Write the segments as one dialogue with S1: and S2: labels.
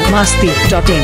S1: biharmasti.in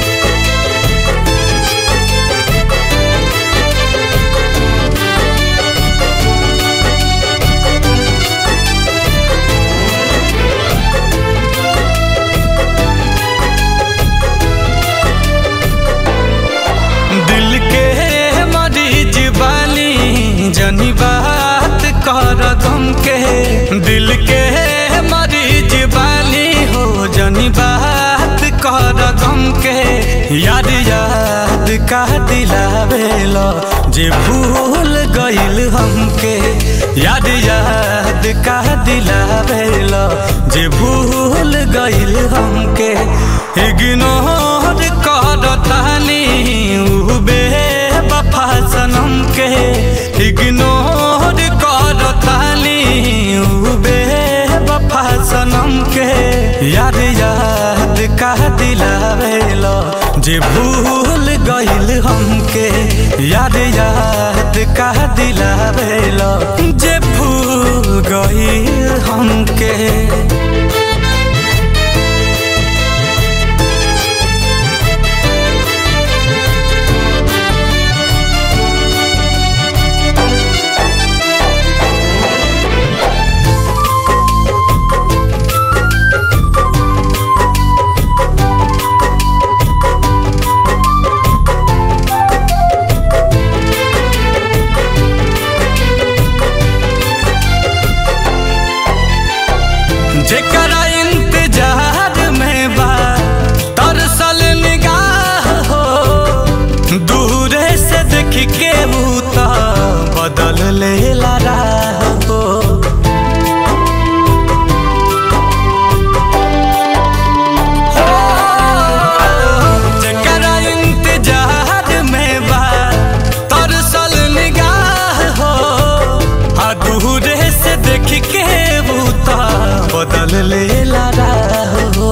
S2: दिल के मरीज बानी जनी बात कर गम के दिल के मरीज बानी हो जनी बात कर गम के याद याद का दिलावेलो जे भूल गइल हमके याद याद का दिलावेलो जे भूल गइल हमके इग्नोर कर तानी उ बेवफा सनम के इग्नोर कर तानी उ बेवफा सनम के याद याद का दिलावेलो जे भूल गइल हमके याद याद का दिलावेलो जे भूल गइल हमके जेकरा इंतजार में बा तरसल निगाह हो दूरे से देख के ऊ त बदल लेला राह हो जेकरा इंतजार में बा तरसल निगाह हो आ दूरे से देख के बूता बदल लेला राह हो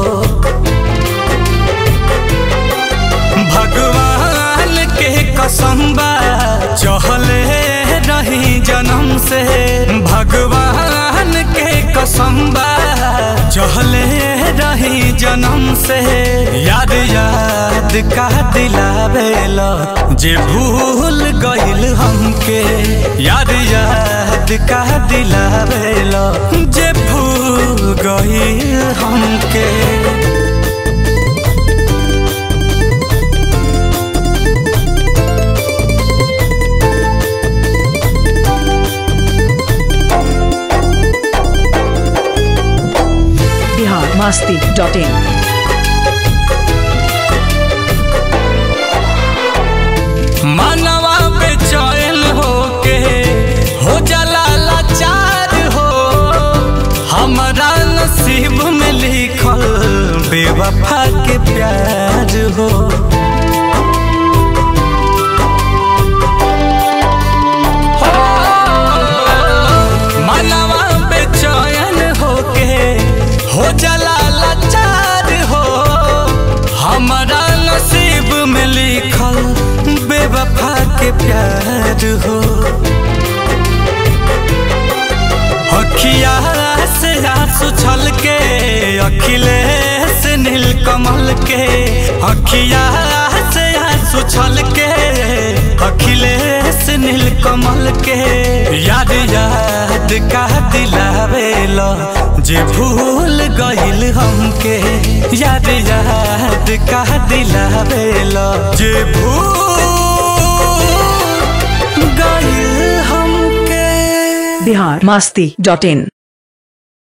S2: भगवान के कसम बा चहले रही जन्म से भगवान के कसम बा चहले रही जन्म से याद याद का दिलावेला जे भूल गइल हमके याद याद का दिलावेला जे भूल गइल हमके
S1: biharmasti.in
S2: मानवा बेचैन होके हो जाला लाचार हो हमारा नसीब में लिखल बेवफा के प्यार हो मानवा बेचैन होके हो जाला लाचार हो हमारा नसीब में लिखल बेवफा के प्यार हो अखिया से आंसू छल के अखिलेश नील कमल के अखिया से आंसू छल के अखिलेश नील कमल के याद याद का दिलावेला जे भूल गइल हमके याद याद का दिलावेला जे भूल गइल हमके
S1: biharmasti.in